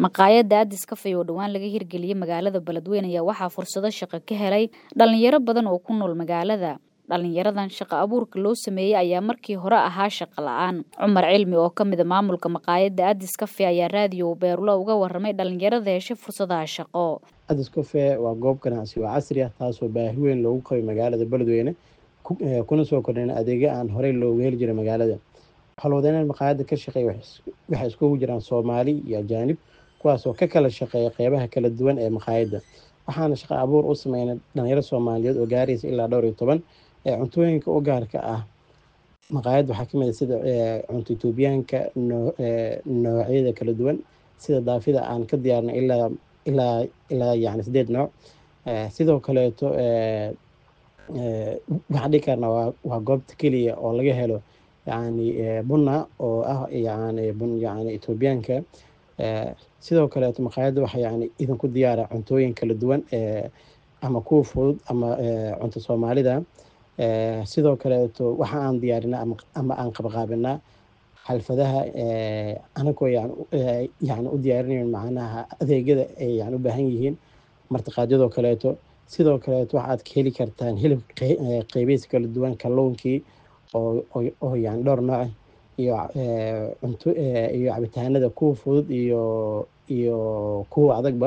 maqaayadda addis kafey oo dhowaan laga hirgeliyey magaalada beledweyne ayaa waxaa fursado shaqo ka helay dhalinyaro badan oo ku nool magaalada dhalinyaradan shaqo abuurka loo sameeyey ayaa markii hore ahaa shaqo la-aan cumar cilmi oo ka mida maamulka maqaayadda addis kafe ayaa raadiyo beerlo uga waramay dhalinyarada heshay fursadaha shaqo addis kafe waa goob ganacsi oo casri ah taasoo baahi weyn loogu qabay magaalada beledweyne kuna soo kordhina adeegyo aan horey loogu heli jiray magaalada howlwadeenada maqaayadda ka shaqeeya waxay iskugu jiraan soomaali iyo ajaanib kuwaasoo ka kala shaqeeya qeybaha kala duwan ee maqaayadda waxaana shaqo abuur u sameynay dhalinyaro soomaaliyeed oo gaaraysa ilaa dhowr iyo toban ee cuntooyinka u gaarka ah maqaayadda waxaa kamid a sida cunto etoobiyaanka noocyada kala duwan sida daafida aan ka diyaarnay ilaa ilaa ilaa yani sideed nooc sidoo kaleeto waxaan dhihi karnaa waa waa goobta keliya oo laga helo yani bunna oo ah yani bun yani etoobiyaanka sidoo kaleeto maqaayadda waxa yani idinku diyaara cuntooyin kala duwan ama kuwa fudud ama cunto soomaalida sidoo kaleeto waxa aan diyaarinaa ama aan qabaqaabinaa xalfadaha anagoo yani u diyaarinayn macnaha adeegyada ay yani u baahan yihiin martiqaadyadoo kaleeto sidoo kaleeto waxaad ka heli kartaan hilib qeybihiisa kala duwan kalluunkii oo yani dhowr nooc iyo cunto iyo cabitaanada kuwa fudud iyo iyo kuwa adagba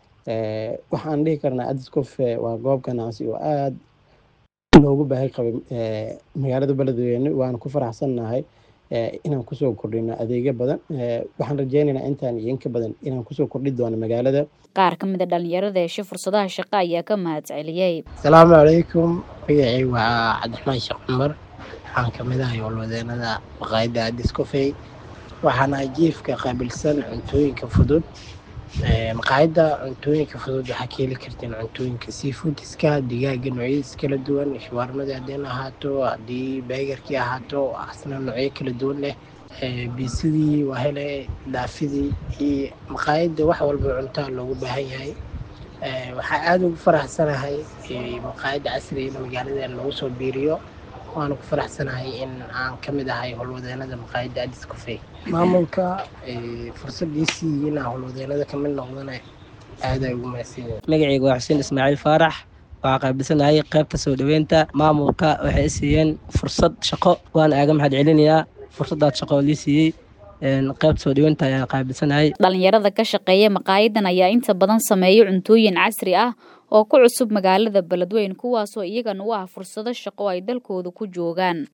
waxaan dhihi karnaa addis cofe waa goob ganacsi oo aada loogu baahi qabay magaalada beledweyne waana ku faraxsannahay inaan kusoo kordhino adeegyo badan waxaan rajeynaynaa intaan iyo inka badan inaan kusoo kordhi doono magaalada qaar ka mid a dhalinyarada heshay fursadaha shaqo ayaa ka mahad celiyey asalaamu calaykum magacay waa cabdiraxmaan sheekh cumar waxaan kamid ahay howlwadeenada maqaayadda addis cofey waxaana jiifka qaabilsan cuntooyinka fudud maqaayadda cuntooyinka fudud waxaa ka heli karteen cuntooyinka seafoodiska digaaga noocyadiis kala duwan shawaarmadii haddeen ahaato haddii beegarkii ahaato asna noocyo kala duwan leh biisadii waa hele daafidii iyo maqaayadda wax walba cuntaa loogu baahan yahay waxaa aada ugu faraxsanahay maqaayadda casriga magaaladan lagu soo biiriyo waana ku faraxsanahay in aan ka mid ahay howlwadeenada maqaayadda addis cofey maamulka fursadiisii inaan howlwadeenada kamid noqdana aada ugu mahadsanyahay magacayga waa xuseen ismaaciil faarax waxaa qaabilsanahay qaybta soo dhoweynta maamulka waxay i siiyeen fursad shaqo waana aaga mahad celinayaa fursadaad shaqo oo lii siiyey qaybta soo dhoweynta ayaa qaabilsanahay dhalinyarada ka shaqeeya maqaayadan ayaa inta badan sameeya cuntooyin casri ah oo ku cusub magaalada beledweyne kuwaasoo iyagana u ah fursado shaqo ay dalkooda ku joogaan